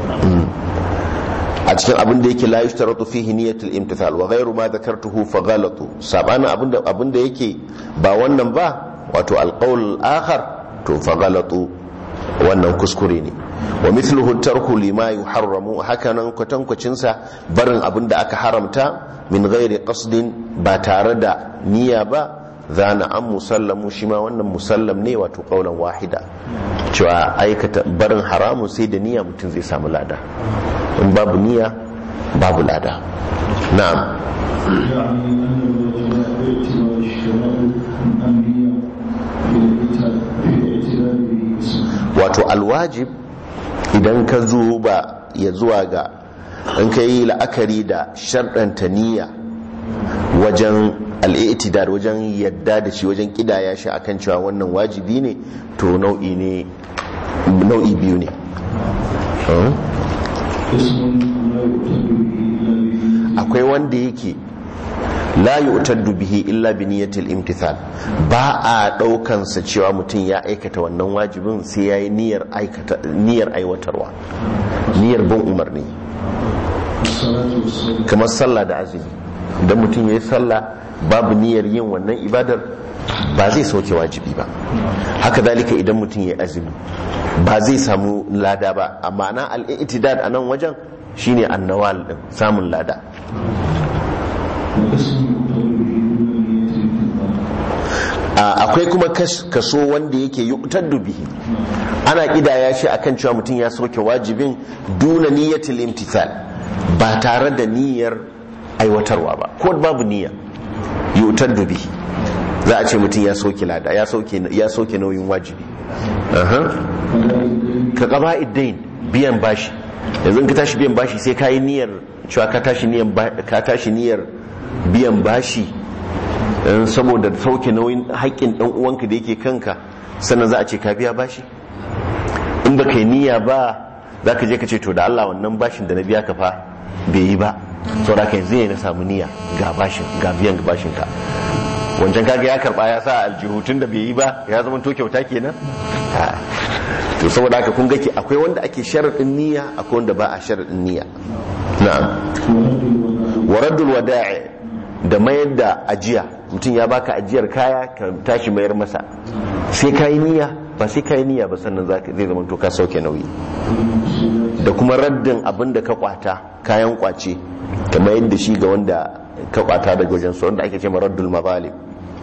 a cikin abin da yake la yushtaratu fihi niyyatul imtithal wa ghayru ma dhakartuhu fa ghalatu sabana abinda abinda yake ba wannan ba wato alqaul akhar to fa ghalatu wannan kuskure ne wa mithluhu tarku lima yuharramu hakanan kwatankwacin sa barin abin da aka haramta min ghairi qasdin ba tare da niyya ba zana an musallamu shi ma wannan musallam ne wato kaulan wahida cewa aikata barin haramun sai da niyya mutum zai samu lada in babu niyya babu lada na'am wato alwajib idan ka zo ba ya zuwa ga in ka yi la'akari da sharɗanta niyya wajen al'itidar wajen yadda da shi wajen kidaya shi akan cewa wannan wajibi ne to nau'i ne nau'i biyu ne akwai wanda yake la yu'taddu bihi illa bi niyyatil imtithal ba a daukan sa cewa mutum ya aikata wannan wajibin sai yayi niyyar aikata niyyar aiwatarwa niyyar bin umarni kamar sallah da azumi idan mutum yayi sallah babu niyyar yin wannan ibadar ba zai sauke wajibi ba haka zalika idan mutum ya azumi ba zai samu lada ba amma na al-i'tidad a nan wajen shine annawal din samun lada akwai kuma kaso wanda yake yuqtaddu bihi ana kidaya shi akan cewa mutum ya sauke wajibin duna niyyatil imtithal ba tare da niyyar aiwatarwa ba ko babu niyya yuqtaddu bihi za a ce mutum ya sauke lada ya sauke ya sauke nauyin wajibi ka qaba iddain biyan bashi yanzu ka tashi biyan bashi sai ka yi niyyar cewa ka tashi niyyar ka tashi niyyar biyan bashi saboda sauke nauyin haƙƙin ɗan uwanka da yake kanka sannan za a ce ka biya bashi in ba kai niyya ba za ka je ka ce to da Allah wannan bashin da na biya ka fa bai yi ba saboda ka yanzu ne na samu niyya ga bashin ga biyan bashin ka wancan kaga ya karba ya sa aljihu tun da bai yi ba ya zama to kyauta kenan Ha. to saboda haka kun ga ke akwai wanda ake sharadin niyya akwai wanda ba a sharadin niyya na'am wa raddul wada'i da mayar da ajiya mutum ya baka ajiyar kaya ka tashi mayar masa sai kayi niyya ba sai kayi niyya ba sannan zaka- zai zama to ka sauke nauyi da kuma raddin abin da ka kwata kayan kwace ka mayar da shi ga wanda ka kwata daga wajen su wanda ake ce raddul mazalim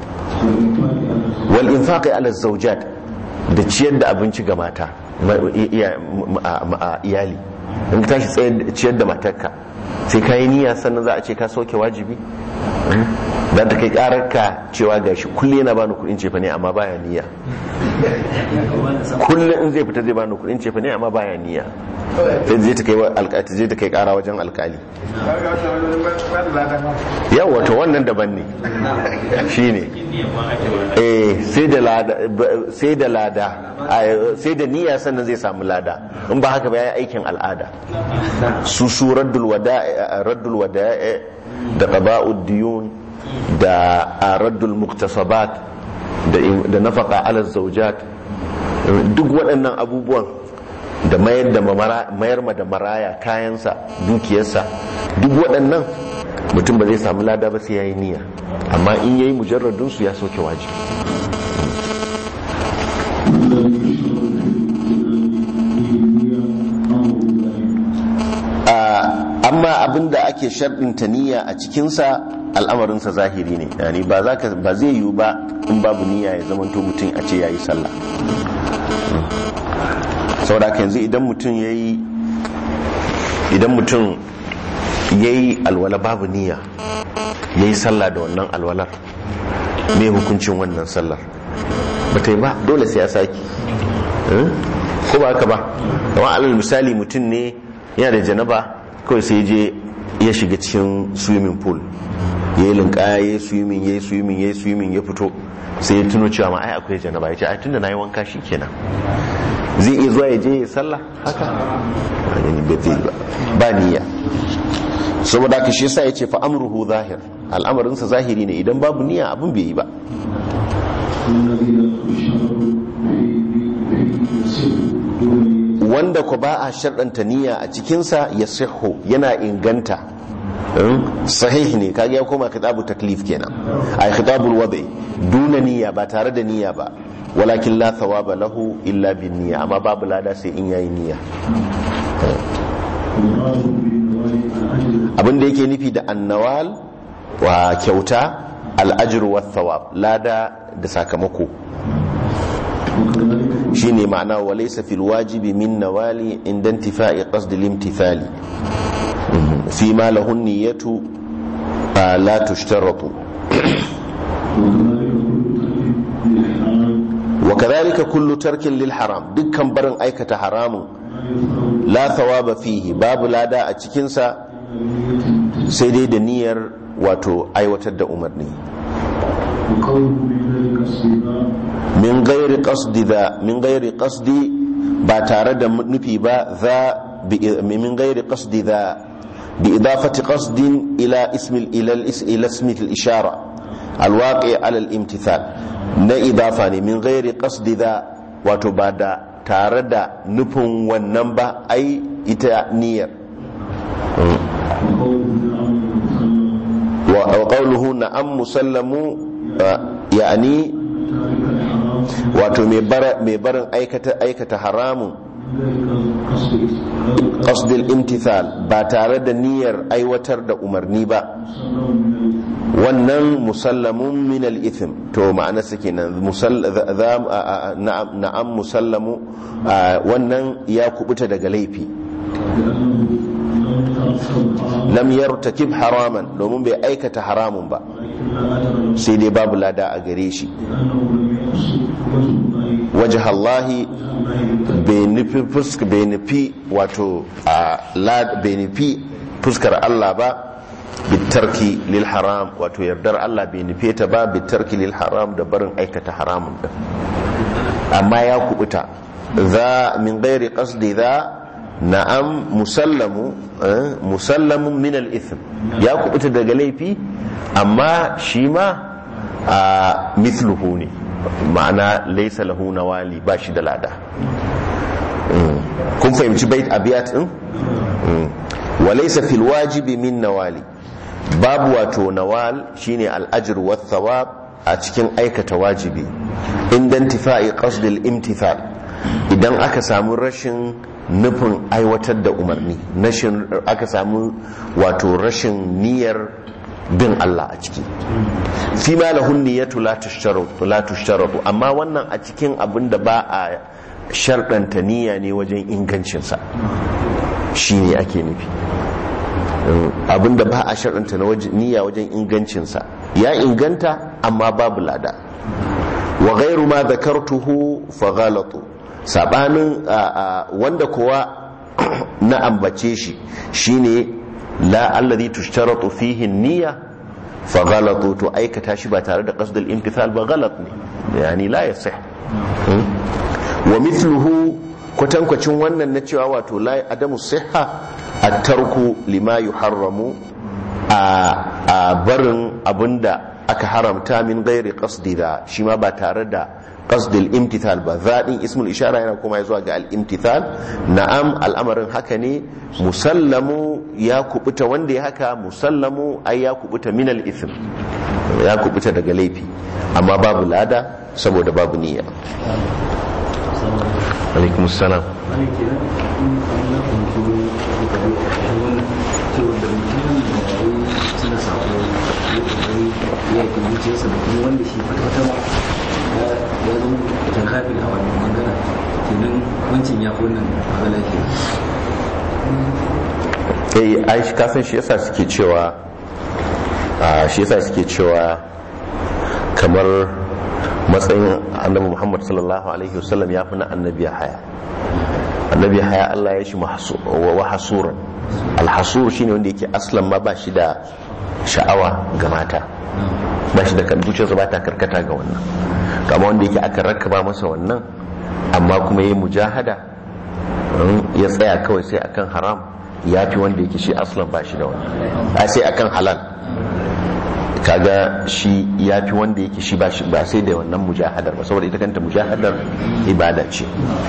wal infaqi ala zawjat da ciyar da abinci ga mata ma- iya- ma- ma- iyali in ka tashi tsayar- ciyar da matarka sai ka yi niyya sannan za a ce ka sauke wajibi za ta kai karar ka cewa gashi kulle yana bani kudin cefa ne amma baya niyya kullum in zai fita zai bani kudin cefa ne amma baya niyya sai zai ta kai wa alƙali zai ta kai kara wajen alƙali yau wato wannan daban ne shine eh sai da lada ba- sai da lada a- sai da niyya sannan zai samu lada in ba haka ba yayi aikin al'ada su su raddul wada'i raddul wada'i da qada'ud diyun da a raddul muktasabat da da nafaqa ala zawjat duk waɗannan abubuwan da mayar da mamara- mayar ma da maraya kayansa dukiyarsa duk waɗannan mutum ba zai samu lada ba sai yayi niyya amma in yayi mujarradun su ya soke wajibi Ah, amma abinda ake sharɗinta niyya a cikinsa al'amarinsa zahiri ne yani ba za ka ba zai yiwu ba in babu niyya ya zamanto mutum a ce ya yi sallah saboda haka yanzu idan mutum ya yi idan mutum ya yi alwala babu niyya ya yi sallah da wannan alwalar me hukuncin wannan sallar ba ta yi ba dole sai ya saki Eh? ko ba haka ba kamar alal misali mutum ne yana da janaba kawai sai je ya shiga cikin swimming pool ya yi linkaya ya yi swimming ya yi swimming ya yi swimming ya fito sai ya tuno cewa ma ai akwai janaba ya ce ai tunda na yi wanka shi kenan zai iya zuwa ya je ya sallah haka ba gani ba zai ba ba niyya saboda haka shi yasa ya ce fa amruhu zahir al'amarinsa zahiri ne idan babu niyya abin bai yi ba wanda ku ba a sharɗanta niyya a cikinsa ya siho yana inganta Hmm? sahih ne kaga ya koma kitabu taklif kenan ay kitabul wadai duna niyya ba tare da niyya ba walakin la thawaba lahu illa bin niyya amma babu lada sai in yayi niyya abin da yake nufi da annawal wa kyauta al'ajir wa thawab lada da sakamako shine ma'ana wa laysa fil wajibi min nawali inda intifa'i qasd al-imtithali fi ma lahu niyyatu la tushtaratu wa kadhalika kullu tarkin lil haram dukkan barin aikata haramun la thawaba fihi babu lada a cikinsa sai dai da niyyar wato aiwatar da umarni min gairi qasdi da min gairi qasdi ba tare da nufi ba za bi- min gairi qasdi da bi idafati qasdin ila ismi ila al- ila ismi al ishara alwaqi ala al imtithal na idafa ne min gairi qasdi da wato ba da tare da nufin wannan ba ai ita niyyar wa wa qawluhu na'am musallamu uh, yani wato mai bara- mai barin aikata aikata haramun qasdil imtithal ba tare da niyyar aiwatar da umarni ba wannan musallamun min al-ithm to ma'ana sa kenan musall za- za- a- a- na'am na'am musallamu a, wannan ya kubuta daga laifi lam yartakib haraman domin bai aikata haramun ba sai dai babu lada a gare shi wajh Allahi bai nufi fuska bai nufi wato a lad bai nufi fuskar Allah ba bitarki lil haram wato yardar Allah bai nufe ta ba bitarki lil haram da barin aikata haramun din amma ya kubuta za min gairi qasdi za na'am musallamu eh, musallamun min al-ithm ya kubuta daga laifi amma shi ma a mithluhu ne ma'ana laysa lahu nawali ba shi da lada Mm. kun fahimci bait abiyat din Mm. wa laysa fil wajibi min nawali babu wato nawal shine al-ajr wa thawab a cikin aikata wajibi inda intifa'i qasdil imtithal idan aka samu rashin nufin aiwatar da umarni rashin aka samu wato rashin niyyar bin Allah a ciki fi ma lahun niyyatu la tushtaratu la tushtaratu amma wannan a cikin abin da ba a sharɗanta niyya ne wajen ingancinsa shine ake nufi abinda ba a sharɗanta na waje- niyya wajen ingancinsa ya inganta amma babu lada wa gairu ma zakartuhu fa ghalatu sabanin a- a, wanda kuwa na ambace shi shine la alladhi tushtaratu fihi niyya fa ghalatu to aikata shi ba tare da qasdul imtithal ba ghalat ne yani la yasih Hmm? wa mithluhu kwatankwacin wannan na cewa wato la adamu sihha at-tarku lima yuharramu a a barin abinda aka haramta min ghairi qasdi da shi ma ba tare da qasdil imtithal ba zaɗin ismul ishara yana kuma zuwa ga al-imtithal na'am al'amarin haka ne musallamu ya kubuta wanda ya haka musallamu ai ya kubuta min al-ithm ya kubuta daga laifi amma babu lada saboda babu niyya alaikum salam wani ke nan in an na fahimci wani da wani cewa da mutumin da ya yi suna sako ya kokari ya yi zuciyarsa da kuma wanda shi kwata-kwata ma ya ya zama ta kafin a wani bangaren kenan wancan ya fi wannan magana ke eh ai shi kasan shi yasa suke cewa a shi yasa suke cewa kamar matsayin annabi Muhammad sallallahu alaihi wasallam ya fi na annabi haya annabi haya Allah ya shi mahsu- wa wa hasuran alhasur shine wanda yake aslan ma ba shi da sha'awa ga mata ba shi da kan zuciyarsa ba ta karkata ga wannan kama wanda yake aka rakaba masa wannan amma kuma yayi mujahada mm, ya tsaya kawai sai akan haram ya fi wanda yake shi aslan ba shi da wannan a sai akan halal kaga shi ya fi wanda yake shi ba shi ba sai da wannan mujahadar ba saboda ita kanta mujahadar ibada ce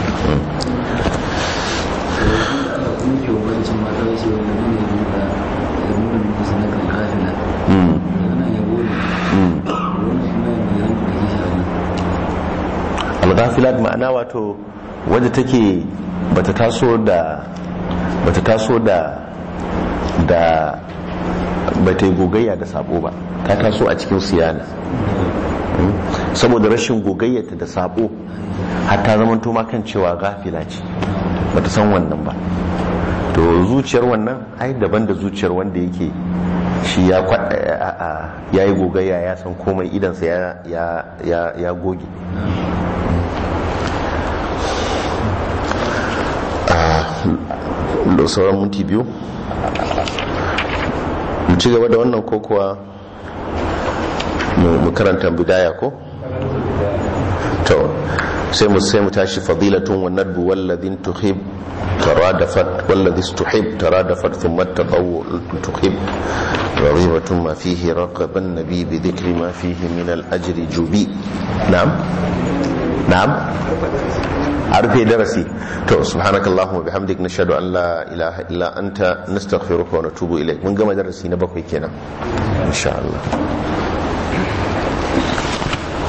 da kuma ke wa wancan mata ya ce wanda ne ya nuna ya nuna muku sanakan kafila Mm, daga nan ya gode mm. wani suna da ya nuna da shi a nan al-ghafilat ma'ana wato wadda take bata taso da bata taso da da bata yi gogayya da sabo ba ta taso a cikin siyana Mm. saboda rashin gogayyata da sabo har ta zama ma kan cewa gafila ce bata san wannan ba to zuciyar wannan ai daban da zuciyar wanda yake shi ya kwa- a- a- ya yi gogayya ya san komai idansa ya- ya- ya ya goge da sauran minti biyu mu ci gaba da wannan ko kuwa mu mu karanta bidaya ko to sai mu sai mu tashi fadilatun wa nadbu walladhin tuhib ترادفت والذي استحب ترادفت ثم التطوع تحب رغيبة ما فيه رغب النبي بذكر ما فيه من الأجر جبي نعم نعم عرفي درسي تو سبحانك اللهم وبحمدك نشهد أن لا إله إلا أنت نستغفرك ونتوب إليك من قام درسي نبقى كنا إن شاء الله